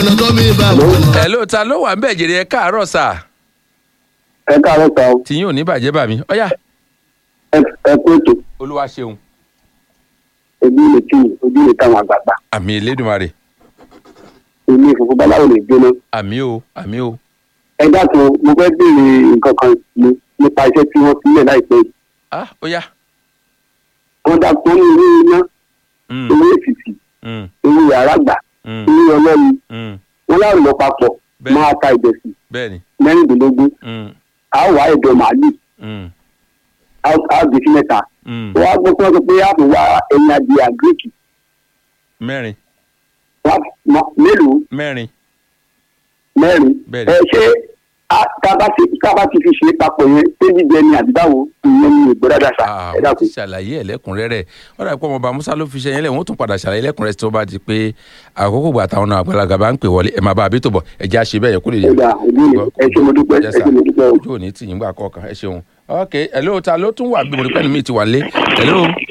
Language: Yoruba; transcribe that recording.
ọ̀nà tó mi bá wọn. ẹ ló ta ló wà ń bẹ̀ jèrè ẹ káàárọ̀ sà ẹ káàárọ̀ sá o tí yín ò ní bàjẹ́ bà mí ọ̀yà ẹ ẹ kú ètò olúwa ṣeun ojú ilé kí ni ojú ilé táwọn àgbààgbà àmì elédùnmarè èmi ìfòfò baláwo lè jóná àmì o àmì o ẹ dákun mo fẹ́ béèrè nǹkan kan ni nípa iṣẹ́ tí wọ́n sílẹ̀ láìpẹ́ yìí ah ọ̀yà wọ́n dákun ní ilé iná Mm, ilé èsìsì mm, ilé yàrá àgbà mm, ilé ọlọ́run mm. wọn láwọn lọ papọ̀ Bẹ́ẹ̀. máa ta ìdẹ̀sì bẹ́ẹ̀ni mẹ́rìndínlógún mm, a ó wá ẹ̀dọ̀ màálù mm, a ó a ó gbé sí mẹ́ta mm. wọ́n á gbọ́ pé wọ́n sọ pé a kò wá ẹ̀yìn adìẹ àgíríkì mẹ́rin wọ́n á mọ- mélòó mẹ́rin mẹ́rin Bẹ́ẹ̀ni. ẹ ṣé a- tá a bá ti tá a bá ti fi ṣe é papọ̀ yẹn ṣé jíjẹ ni àbí báwo ìyẹn ni ìgbọ́ dáadáa sá Ah, ẹ wọ́n ti dákun. ṣàlàyé ẹ̀ lẹ́kùnrẹ́rẹ́ wọ́n dà pé ọmọọba musa ló fi ṣe yẹn lẹ̀ wọ́n tún padà ṣàlàyé lẹ́kùnrẹ́rẹ́ tí wọ́n bá di pé àkókò gbà táwọn náà àgbàlagbà bá ń pè wọlé ẹ̀ máa bá a bí tó bọ̀ ẹ̀ já ṣe bẹ́ẹ̀ yẹ kó lè yẹ. ẹ dà ojú mi ẹ ṣé mo dúpẹ́ ẹ Yes, ṣé sir. mo dúpẹ́ o. ojú ò ní tì yín gbà kọ̀ọ̀kan ẹ ṣeun ok hello ta ló tún wà bí mo rí pẹ́ẹ́nù mi ti wà lé hello